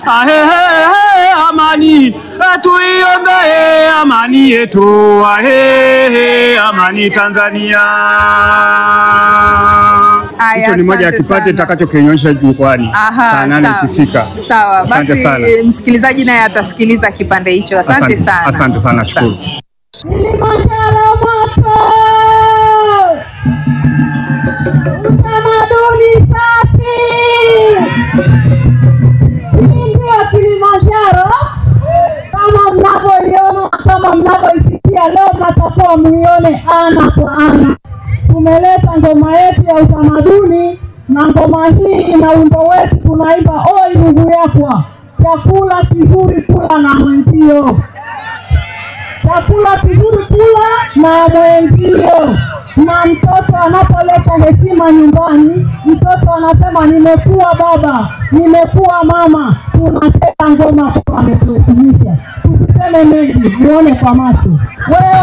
Ahehe, amani tuiombee amani yetu, ahehe, amani Tanzania. Aya, Hicho ni moja ya asante kipande sana. nitakachokionyesha jukwani Aha, saa nane sawa. ikifika. Sawa, Asante basi sana. msikilizaji naye atasikiliza kipande hicho. Asante sana. Asante sana, nashukuru. Kilimanjaro moto, utamaduni safi. Hii ndio Kilimanjaro kama mnavyoiona, kama mnavyoisikia leo, mnatakiwa muione ana kwa ana. Tumeleta ngoma yetu ya utamaduni na ngoma hii ina wimbo wetu tunaimba, oi ndugu yakwa, chakula kizuri kula na mwenzio chakula kizuri kula na mwenzio. Na mtoto anapoleta heshima nyumbani, mtoto anasema nimekuwa baba, nimekuwa mama. Tunacheza ngoma kwa ametuheshimisha. Tusiseme mengi, muone kwa macho wewe